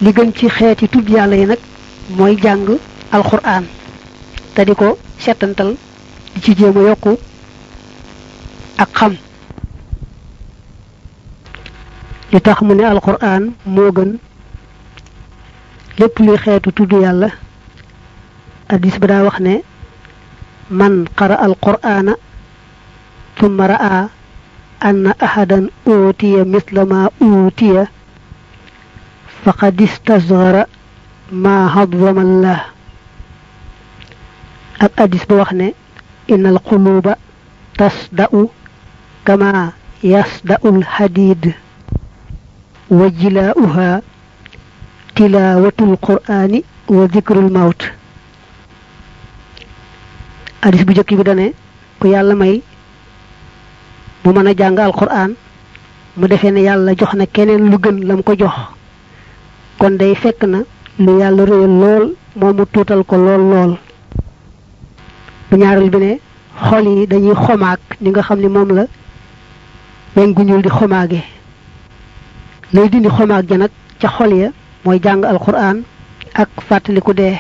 li gën ci xeeti tudd yàlla yi nag mooy jàng alquran te di ko settantal di ci jéem a yokku ak xam li tax mu ne alquran moo gën lépp luy xeetu tudd yàlla addis ba daa wax ne man qara alqur'ana thumma ra'a anna ahadan utiya misla ma utiya faqad istasghara ma hadwama allah ak addis ba wax ne inna alquluba tasda'u kama yasda'u alhadid wa jilaa'uha tilaawatul qur'ani wa dhikrul mawt hadis bu jëkk bi dane ku yàlla may mu mën a jàng alquran mu defee ne yàlla jox na keneen lu gën lam ko jox kon day fekk na lu yàlla réyal lool moom mu tuutal ko lool lool bu ñaareel bi ne xol yi dañuy xomaag ni nga xam ne moom la weñ gu ñuul di xomaage lay dindi xomaag ja nag ca xol ya mooy jàng alquran ak fàttaliku dee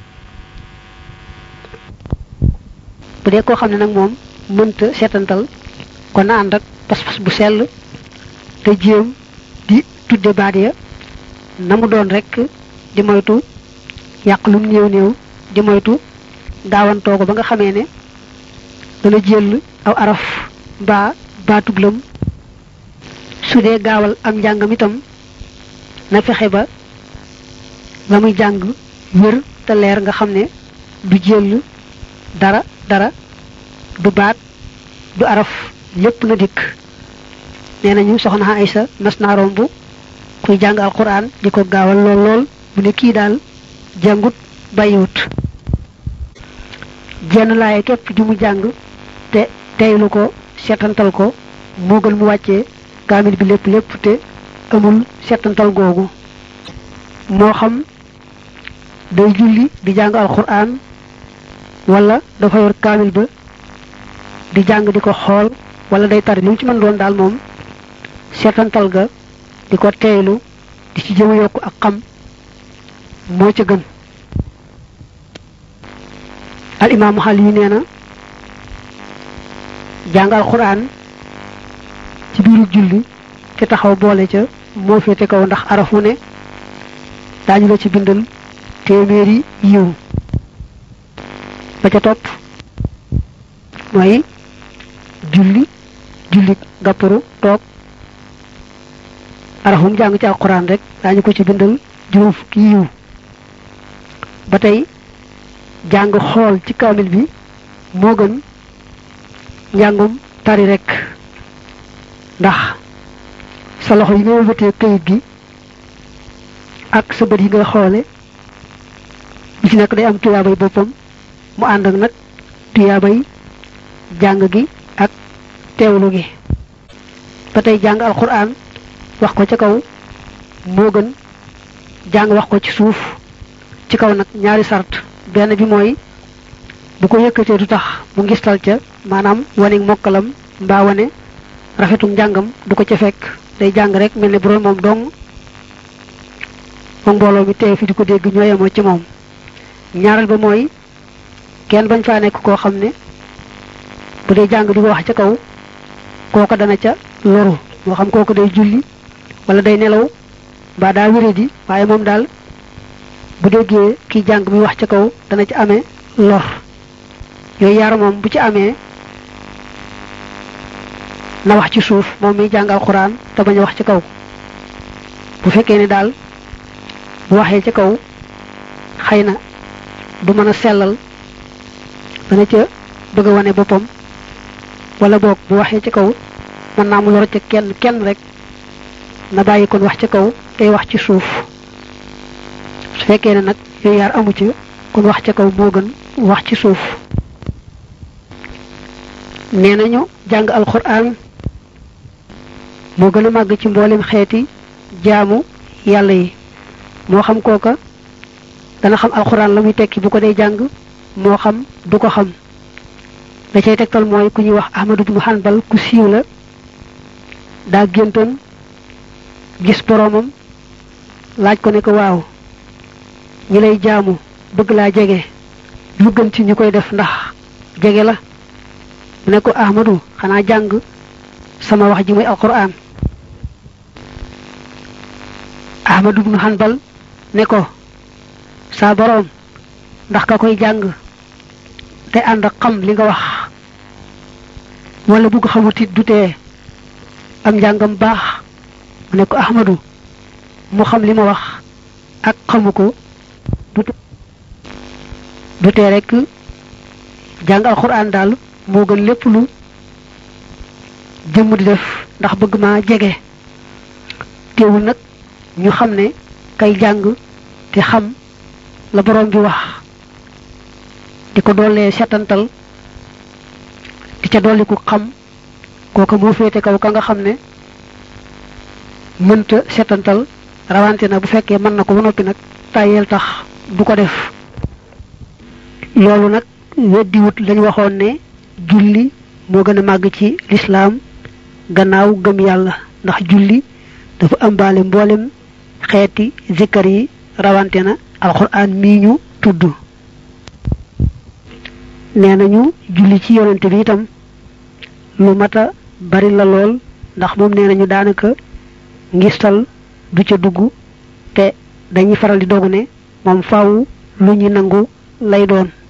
bu dee koo xam ne nag moom mënta seetantal kon na ànd ak pas-pas bu sell te jéem di tudde baat ya na mu doon rek di moytu yàq lum néew néew di moytu gaawantoo ko ba nga xamee ne dana jël aw araf mbaa baatub lëm su dee gaawal am njàngam itam na fexe ba la muy jàng wér te leer nga xam ne du jël dara dara du baat du araf lépp na dikk nee nañu soxna Aysa mas naa romb kuy jàng alquran di ko gaawal lool lool bu ne kii daal jàngut bàyyiwut jenn laaye képp ju mu jàng te teylu ko seetantal ko moo gën mu wàccee kaamil bi lépp lépp te amul seetantal googu moo xam day julli di jàng alquran wala dafa yor kaamil ba di jàng di ko xool wala day tari li mu ci mën doon daal moom seetantal ga di ko teeylu di ci jëm yokk ak xam moo ca gën al imaamu xal yi nee na jàng alquran ci biiru julli te taxaw boole ca moo féete kaw ndax arafu ne daañu la ci bindal téeméeri yiw ba ca topp mooy julli julli gàpparu toog arafum jàng ci alquran rek daañu ko ci bindal juróom fukki yiw ba tey jàng xool ci kaamil bi moo gën njàngum tari rek ndax sa loxo yi nga wëlbatee kayit gi ak sa bët yi ngay xoole bi ci nekk day am tuyaabay boppam mu ànd ak nag tuyaabay jàng gi ak teewlu gi ba tey jàng alquran wax ko ca kaw moo gën jàng wax ko ci suuf ci kaw nag ñaari sart benn bi mooy bu ko yëkkatee du tax mu ngistal ca maanaam wane mokkalam mbaa wane rafetum njàngam du ko ca fekk day jàng rek mel ne bu doon moom dong moom mbooloo mi teew fi di ko dégg ñoo yemoo ci moom ñaareel ba mooy kenn bañ faa nekk koo xam ne bu dee jàng di ko wax ca kaw kooko dana ca loru moo xam kooko day julli wala day nelaw mbaa daa wéré di waaye moom daal bu déggee kii jàng mi wax ca kaw dana ci amee lor yooyu yaar moom bu ci amee na wax ci suuf moom miy jàng alxuraan te bañ a wax ci kaw bu fekkee ne daal bu waxee ci kaw xëy na du mën a sellal dana ca bëgg a wane boppam wala boog bu waxee ci kaw mën naa mu lor ca kenn kenn rek na bàyyi kon wax ci kaw tey wax ci suuf su fekkee ne nag yooyu yaar amu ci kon wax ca kaw moo gën wax ci suuf nee nañu jàng alxuraan moo gën a màgg ci mboolem xeeti jaamu yàlla yi moo xam kooka dana xam alxuraan la muy tekki bu ko dee jàng moo xam du ko xam da cay tegtal mooy ku ñuy wax ahmadu bnu hanbal ku siiw la daa géntoon gis boroomam laaj ko ne ko waaw ñi lay jaamu bëgg laa jege lu gën ci ñu koy def ndax jege la mu ne ko ahmadu xanaa jàng sama wax ji muy alquran ahmadu ibnu hanbal ne ko saa boroom ndax ka koy jàng te ànd ak xam li nga wax wala bugg xamutit du tee am njàngam baax mu ne ko ahmadu mu xam li ma wax ak xamu ko du tee rek jàng alquran daal moo gën lépp lu jëmm di def ndax bëgg maa jege teewul nag ñu xam ne kay jàng te xam la borom bi wax di ko doolee setantal di ca dolli ku xam kooka moo féete kaw ka nga xam ne mënta setantal rawante na bu fekkee mën na ko ba noppi nag tàyyeel tax du ko def loolu nag weddiwut lañ waxoon ne julli moo gën a màgg ci lislaam gannaaw gëm yàlla ndax julli dafa ëmbaale mboolem xeeti zikkar yi rawante na alxuraan mii ñu tudd nee nañu julli ci yonente bi itam lu mata bari la lool ndax moom nee nañu daanaka ngistal du ca dugg te dañuy faral di dogu ne moom faaw lu ñu nangu lay doon